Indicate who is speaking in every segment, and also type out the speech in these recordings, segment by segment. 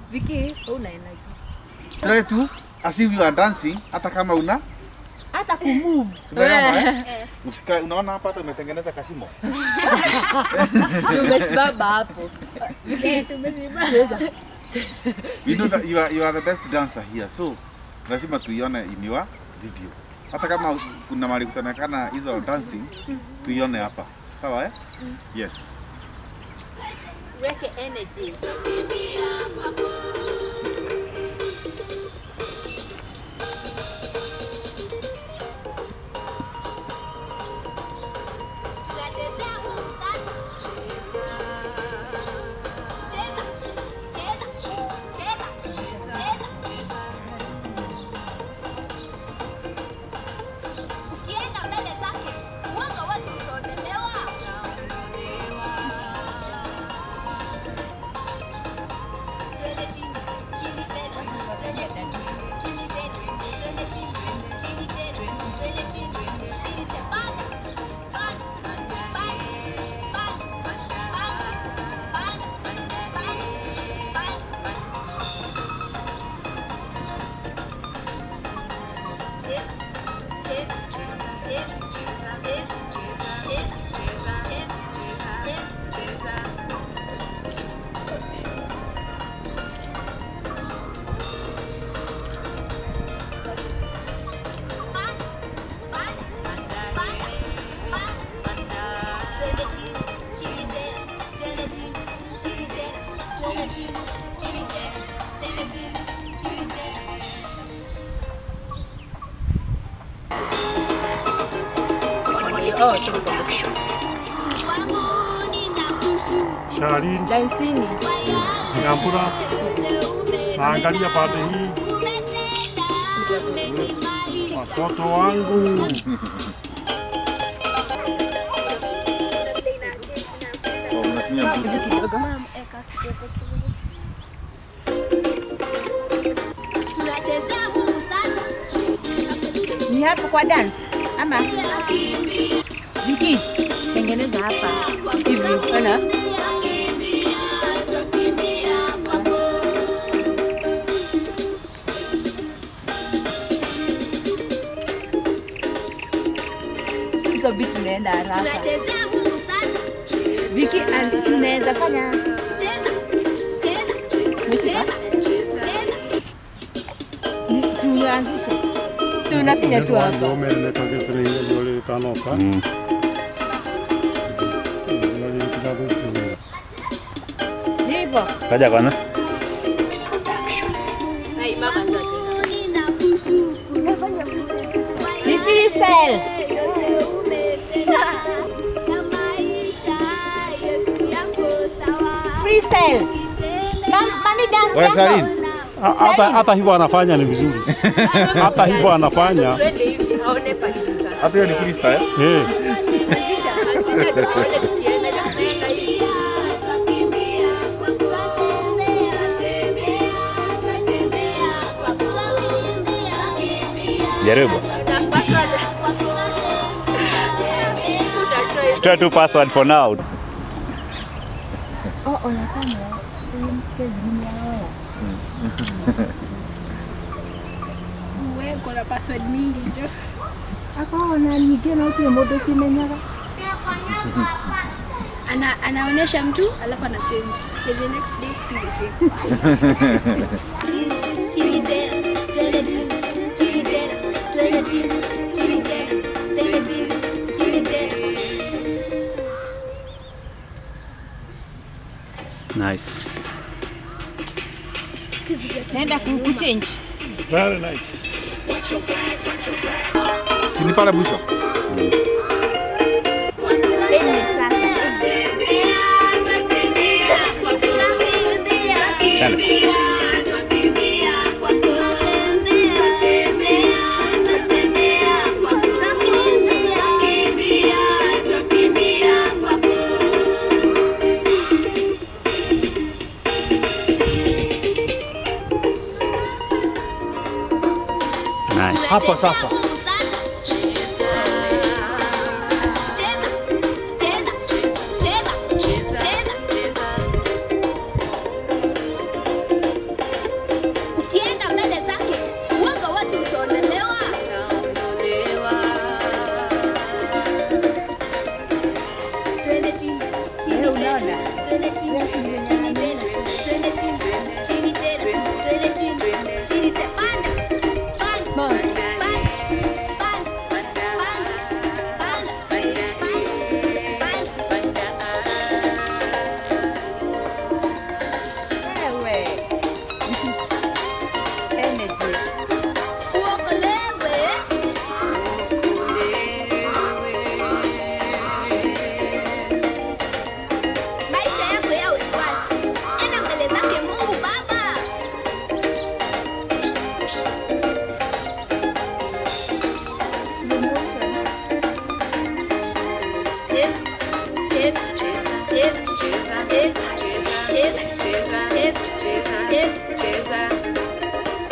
Speaker 1: Viki, una energy.
Speaker 2: Try to as if you are dancing hata kama una
Speaker 3: hata kumove
Speaker 2: Umeona, eh? Usikae, unaona hapa hata umetengeneza kasimo.
Speaker 1: Tumesimama hapo. Viki, cheza.
Speaker 2: We know that you are, you are the best dancer here. So lazima tuione in your video. Hata kama kuna mahali kutaonekana hizo dancing, tuione hapa. Sawa eh? Yes.
Speaker 3: weke energy
Speaker 4: Ukienda mbele zake, mwanga wote utaondolewa. Twende chini, chini tena, twende chini, chini tena, twende chini, chini tena, twende chini, chini tena. Panda, panda, panda, panda, panda, panda, panda, panda. Cheza, cheza, cheza, cheza, cheza, cheza, cheza, cheza, cheza. Twende chini, chini tena, twende chini, chini tena, twende chini, chini tena, twende chini, chini tena.
Speaker 1: Oh, check conversation.
Speaker 5: Charlene
Speaker 1: Dansini.
Speaker 5: Nyambura, naangalia pande hii, watoto wangu
Speaker 2: Oh, unatumia
Speaker 1: Kitu kidogo.
Speaker 4: Tunachezea Mungu sasa.
Speaker 3: ni hapo kwa dance ama Viki tengeneza hapa
Speaker 1: Hivi, ona. Hizo beats zinaenda haraka.
Speaker 4: Tunachezea Mungu sasa.
Speaker 3: Viki and- si unaweza fanya
Speaker 4: Cheza, cheza,
Speaker 1: Umeshika?
Speaker 4: cheza.
Speaker 3: ni- si uanzishe
Speaker 1: Si unafinya tu hapa.
Speaker 5: omeelekazitreiolitanoka
Speaker 3: ni hivyo
Speaker 6: Kaja kwanza.
Speaker 1: Hai, mama ndio tena.
Speaker 3: ni freestyle
Speaker 4: Yote umetenda na maisha yetu yako sawa.
Speaker 3: freestyle Mam, mami dance
Speaker 2: Wewe
Speaker 3: yako.
Speaker 2: Charlene,
Speaker 5: hata hata hivyo anafanya ni vizuri, hata hivyo anafanya
Speaker 1: Twende hivi, aone pale tuta.
Speaker 2: hata hiyo ni freestyle.
Speaker 5: eh.
Speaker 1: Anzisha, anzisha tuone tukienda na tunaenda hivi.
Speaker 4: Twakimbia, twatembea, tembea, twatembea, kwa kutembea, twakimbia,
Speaker 6: Jaribu.
Speaker 1: Unapaswa
Speaker 4: kwa kutembea.
Speaker 1: utatry.
Speaker 6: Try to password for now.
Speaker 7: Uwe na password mingi jo.
Speaker 3: akaona nyingĩ no kire mũndũ cimenyaga
Speaker 7: Ana, anaonyesha mtu alafu ana change. Then the next day si the same.
Speaker 4: Chini tena, twende chini, chini tena, twende chini, chini tena, twende chini, chini tena.
Speaker 6: Nice.
Speaker 3: naenda ku- kuchange
Speaker 5: Very nice.
Speaker 2: Si ni pale mwisho.
Speaker 3: Ende sasa
Speaker 6: Nice.
Speaker 5: Hapa sasa
Speaker 3: Ona.
Speaker 4: twende chini, chini tena, twende chini, chini tena, twende chini, chini tena. Panda, panda, panda, panda, panda, panda, panda, panda.
Speaker 3: Wewe. Energy.
Speaker 4: Uokolewe. Maisha yako yawe shwari. Enda mbele zake Mungu Baba. Cheza, cheza, cheza, cheza, cheza, cheza, cheza, cheza, cheza, cheza.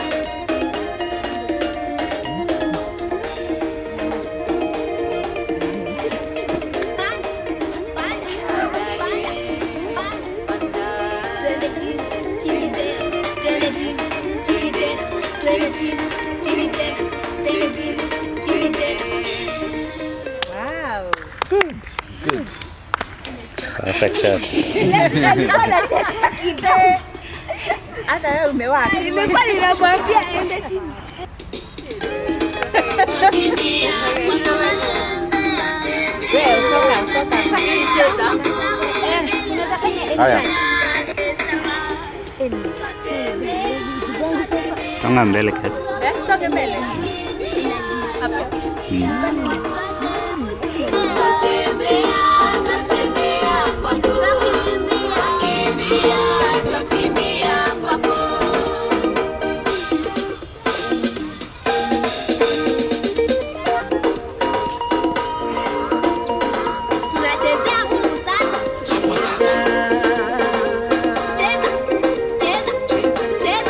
Speaker 4: Twende chini, chini tena, twende chini, chini tena, twende chini, chini tena, twende chini, chini tena.
Speaker 3: Wow.
Speaker 2: Good.
Speaker 6: Perfect shots.
Speaker 3: Hata wewe umewaka.
Speaker 7: Nilikuwa ninamwambia ende chini.
Speaker 3: Wewe utoka utoka.
Speaker 1: Cheza.
Speaker 7: Eh, unaweza fanya any
Speaker 2: Haya.
Speaker 6: Songa mbele kasi.
Speaker 1: Eh, songe mbele. Hapo.
Speaker 4: Tunachezea Mungu sasa. Cheza, cheza, cheza,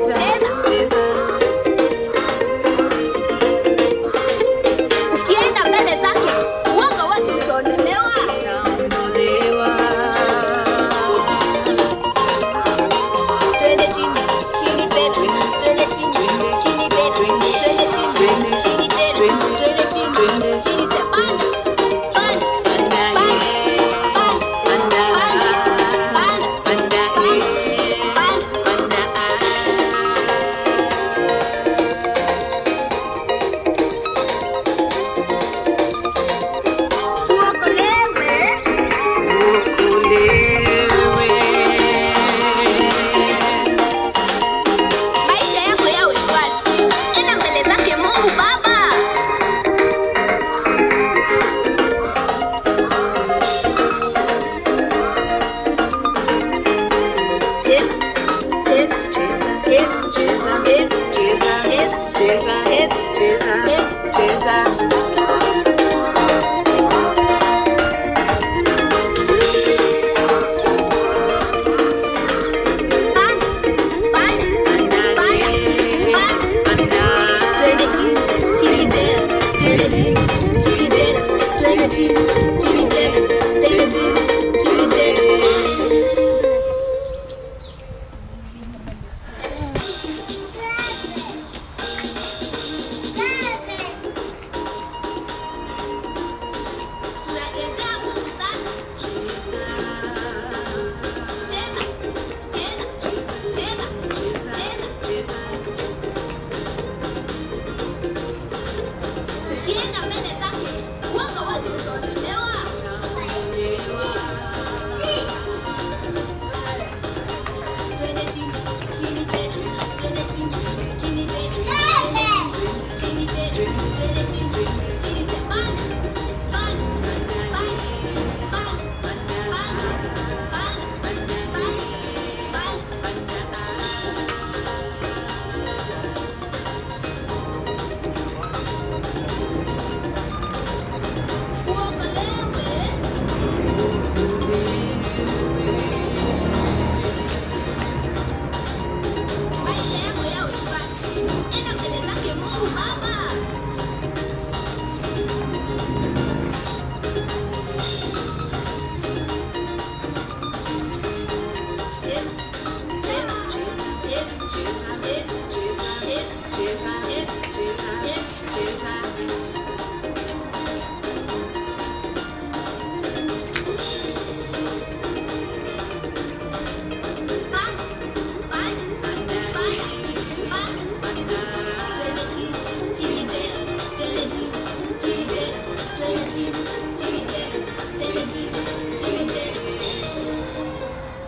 Speaker 4: cheza. Ukienda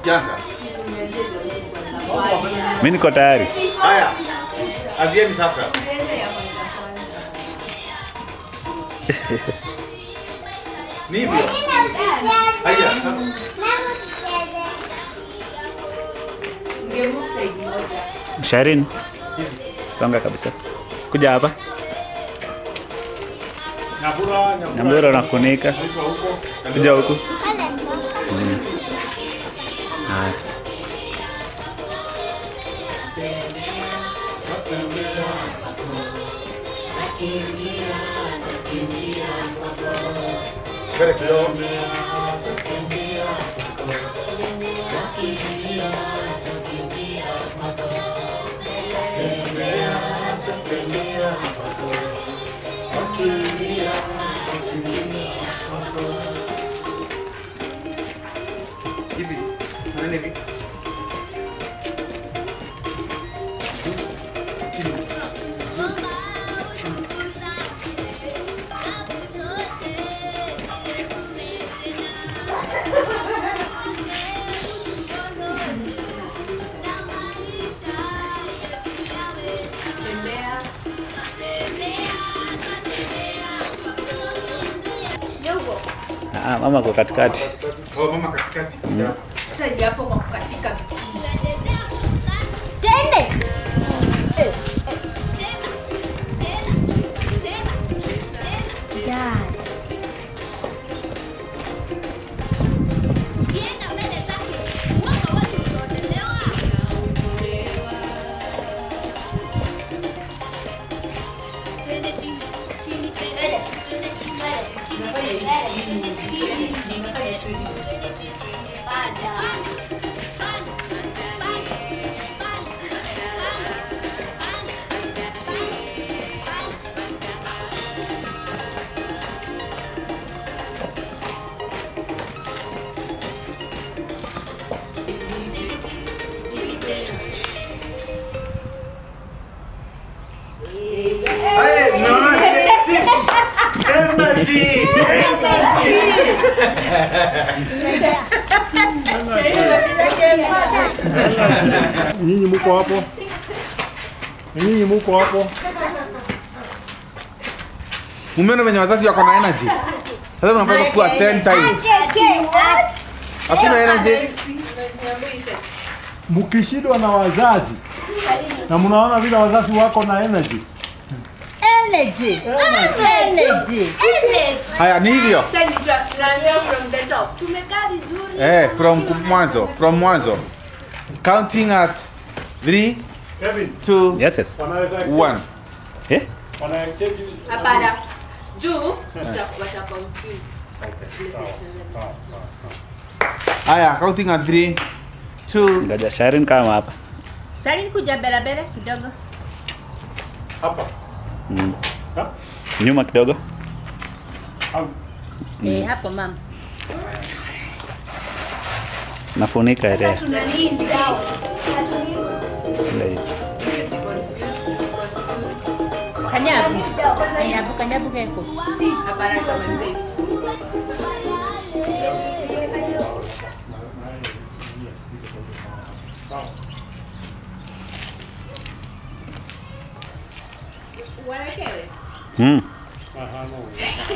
Speaker 2: Janza.
Speaker 6: Mimi niko tayari.
Speaker 2: Haya. Azieni sasa. Ni hivyo. Haya.
Speaker 6: Sharin. Songa kabisa. Kuja hapa.
Speaker 5: Nyambura,
Speaker 6: Nyambura unafunika.
Speaker 5: Iko huko.
Speaker 6: Kuja huku. Mm. Haya.
Speaker 2: Mbele kidogo. Hivi. Nani hivi?
Speaker 6: Ah, mama kwa katikati.
Speaker 2: Oh, mama katikati.
Speaker 1: Sasa ni hapo kwa kukatika
Speaker 2: Hey, no. Energy.
Speaker 5: Nyinyi muko hapo? Nyinyi muko hapo?
Speaker 2: Mumeona venye wazazi wako na energy. Sasa mnapaswa kuwa 10 times. Hakuna energy.
Speaker 5: Mkishindwa na wazazi na mnaona vile wazazi wako na energy.
Speaker 3: Energy. Energy.
Speaker 2: Haya ni hivyo.
Speaker 1: Sasa ni tuna- tunaanzia from the top.
Speaker 7: Tumekaa vizuri.
Speaker 2: Eh, from mwanzo, from mwanzo. Counting at 3
Speaker 5: Kevin,
Speaker 2: 2
Speaker 6: Yes, yes.
Speaker 5: wanaweza
Speaker 2: 1.
Speaker 6: Eh?
Speaker 5: wana exchange.
Speaker 1: Hapana. Juu tuta- wata confuse.
Speaker 5: Sawa, sawa, sawa.
Speaker 2: Haya, counting at 3 2
Speaker 6: Ngoja Sharin kama hapa.
Speaker 3: Sharin kuja berabere kidogo.
Speaker 5: Hapa.
Speaker 6: Mm.
Speaker 5: Ha?
Speaker 6: Nyuma kidogo.
Speaker 5: Au.
Speaker 3: Eh, hapo mama.
Speaker 6: Nafunika area.
Speaker 1: Tunalinda.
Speaker 6: Senda hivi.
Speaker 1: Ili usi confuse, confuse.
Speaker 3: Kanyabu. Kanyabu, kanyabu keko.
Speaker 1: Hapana, tutamaliza hivi. Wawekewe.
Speaker 6: Mm.
Speaker 5: Aha, no.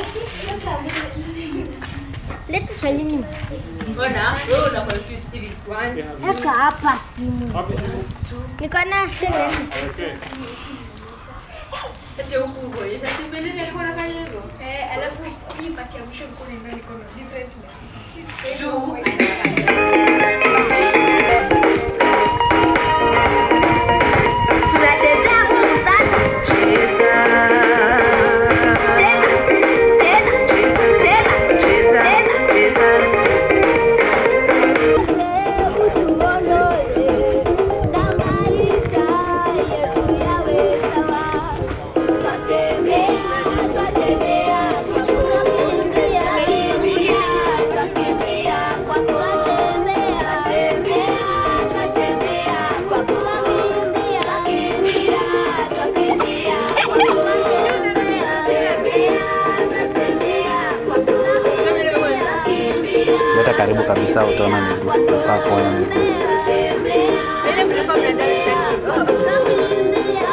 Speaker 7: Leta salini.
Speaker 1: Mbona wewe una confuse hivi? One,
Speaker 7: Weka hapa simu.
Speaker 5: Wapi simu?
Speaker 7: Niko na
Speaker 5: Okay.
Speaker 1: ati huku kuonyesha si mbele ni alikuwa anafanya hivyo.
Speaker 7: Eh, alafu hii pati ya mwisho mkono ndio niko na different na sisi.
Speaker 1: Juu
Speaker 4: Tunachezea Mungu sasa. Cheza. Cheza. Cheza. Cheza. Cheza. Utuondoe na maisha yetu yawe sawa. Twatembea, twatembea, twakimbia, kimbia, twakimbia kwako
Speaker 6: leta karibu kabisa, utaona miguu. Unafaa kuona miguu.
Speaker 1: Ile mlikuwa mna dance tatu. Oh.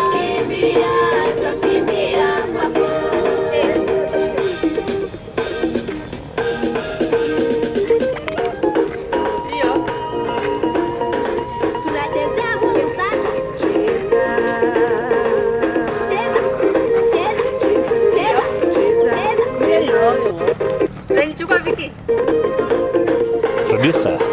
Speaker 1: Ndio.
Speaker 4: Tunachezea Mungu sasa. Cheza. Cheza. Cheza. Cheza. Cheza.
Speaker 1: Unanichukua Viki?
Speaker 6: Producer.